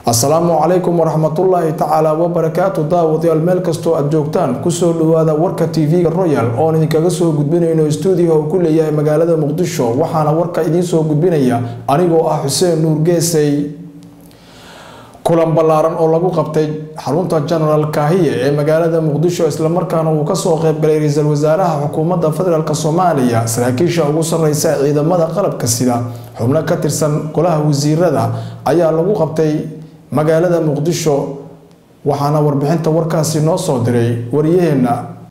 asalaamu calaykum waraxmatullaahi tacaala wabarakaatu daawadayaal meel kastoo aad joogtaan kusoo dhawaada warka tv-ga royal oon idinkaga soo gudbinayno stuudiga uu ku leeyahay magaalada muqdisho waxaana warka idiinsoo gudbinaya anigoo ah xuseen nuur geesay kulan ballaaran oo lagu qabtay xarunta genaraal kaahiye ee magaalada muqdisho islamarkaana uu kasoo qeybgalay ra-iisul wasaaraha xukuumadda federaalk soomaaliya saraakiisha ugu sareysa ciidamada qalabka sida xubno ka tirsan golaha wasiirada ayaa lagu qabtay magaalada muqdisho waxaana warbixinta warkaasi noo soo diray waryaheena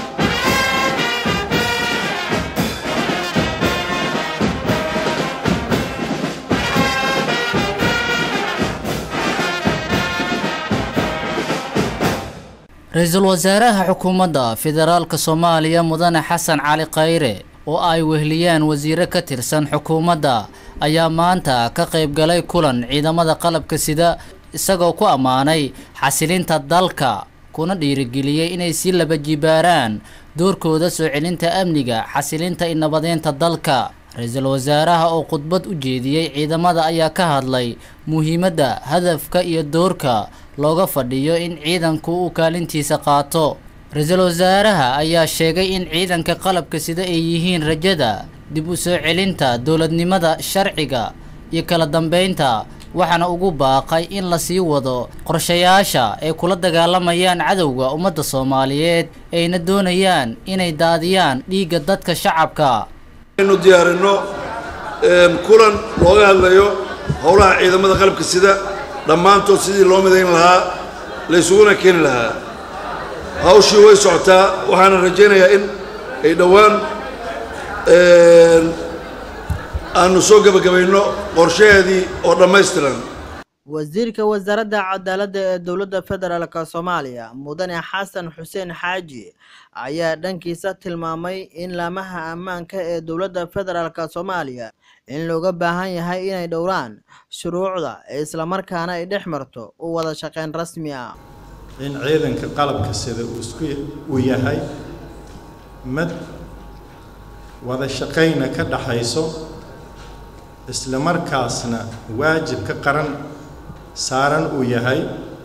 ra-iisul wasaaraha xukuumadda federaalka soomaaliya mudane xasan cali khayre oo ay wehliyaan wasiiro ka tirsan xukuumadda ayaa maanta ka qayb galay kulan ciidamada qalabka sida isagoo ku ammaanay xasilinta dalka kuna dhiirigeliyey inay sii laba jibaaraan doorkooda soo celinta amniga xasilinta inabadeynta dalka ra-iisul wasaaraha oo khudbad u jeediyey ciidamada ayaa ka hadlay muhiimadda hadafka iyo doorka looga fadhiyo in ciidanku uu kaalintiisa qaato ra-iisul wasaaraha ayaa sheegay in ciidanka qalabka sida ay yihiin rajada dib u soo celinta dowladnimada sharciga iyo kala dambeynta waxaana ugu baaqay in la sii wado qorshayaasha ay kula dagaalamayaan cadowga ummadda soomaaliyeed ayna doonayaan inay daadiyaan dhiigga dadka shacabka inu diyaarinno kulan looga hadlayo howlaha ciidamada qalabka sida dhammaantood sidii loo midayn lahaa la ysuguna keeni lahaa hawshii way socotaa waxaana rajaynayaa in ay dhowaan aanu soo gebagabayno qorshaheedii oo dhammaystiran wasiirka wasaaradda cadaaladda ee dowladda federaalk soomaaliya mudane xasan xuseen xaaji ayaa dhankiisa tilmaamay in laamaha ammaanka ee dowladda federaalk soomaaliya in looga baahan yahay inay dhowraan shuruucda islamarkaana ay dhex marto u wada shaqeyn rasmi ah in ciidanka qalabka sida uu isku uu yahay mid wada shaqayna ka dhaxayso isla markaasna waajibka qaran saaran uu yahay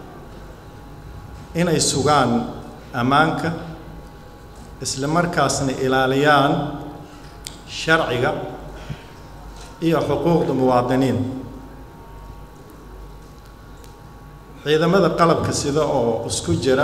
inay sugaan ammaanka isla markaasna ilaaliyaan sharciga iyo xuquuqda muwaadiniin ciidamada qalabka sida oo isku jira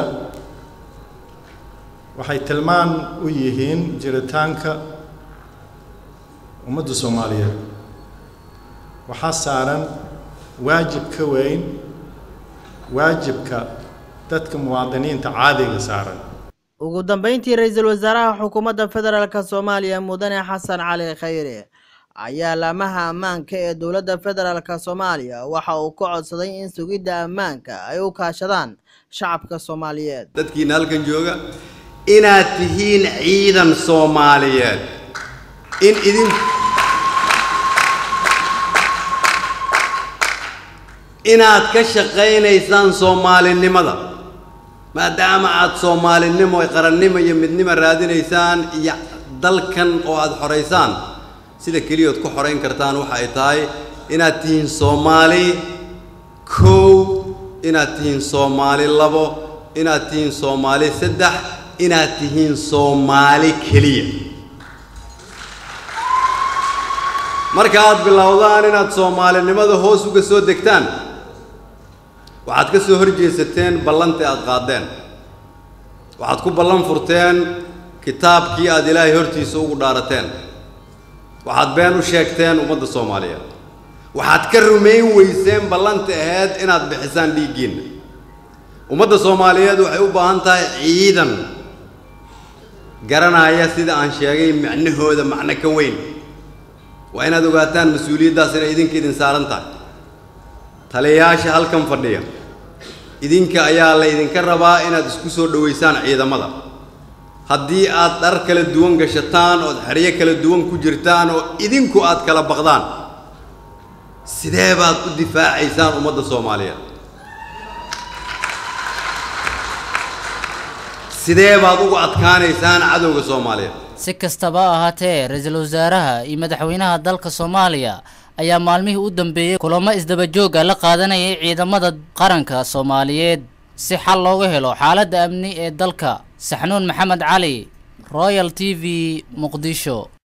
waxay tilmaan u yihiin jiritaanka ummadda soomaaliyeed waxaa saaran waajib ka weyn waajibka dadka muwaadiniinta caadiga saaran ugu dambeyntii ra-iisul wasaaraha xukuumadda federaalk soomaaliya mudane xasan cali khayre ayaa laamaha ammaanka ee dowladda federaalk soomaaliya waxa uu ka codsaday in sugidda ammaanka ay u kaashadaan shacabka soomaaliyeed dadkiina halkan jooga inaad tihiin ciidan soomaaliyeed in idin inaad ka shaqaynaysaan soomaalinimada maadaama aad soomaalinimo qarannimo iyo midnimo raadinaysaan iyo dalkan oo aad xoraysaan sida keliyood ku xorayn kartaan waxa ay tahay inaad tihiin soomaali kow inaad tihiin soomaali labo inaad tihiin soomaali saddex inaad tihiin soomaali keliya marka aad bilowdaan inaad soomaalinimada hoos uga soo degtaan waxaad ka soo horjeesateen ballantii aad qaadeen waxaad ku ballan furteen kitaabkii aad ilaahay hortiisa ugu dhaarateen waxaad been u sheegteen ummadda soomaaliyeed waxaad ka rumayn weyseen ballanti ahayd inaad bixisaan dhiiggiinna ummadda soomaaliyeed waxay u baahan tahay ciidan garanaya sida aan sheegay macnahooda macno ka weyn waa inaad ogaataan mas-uuliyaddaas inay idinka idin saaran tahay taliyayaasha halkan fadhiya idinka ayaa la ydinka rabaa inaad isku soo dhowaysaan ciidamada haddii aad dhar kala duwan gashataan ood xeryo kala duwan ku jirtaan oo idinku aad kala baqdaan sidee baad u difaacaysaan ummadda soomaaliyeed sidee baad ugu adkaanaysaan cadowga soomaaliyeed si kastaba ha ahaatee ra-iisul wasaaraha iyo madaxweynaha dalka soomaaliya ayaa maalmihii u dambeeyey kulamo isdabajooga la qaadanayay ciidamada qaranka soomaaliyeed si xal looga helo xaaladda amni ee dalka saxnuun maxamed cali royal t v muqdisho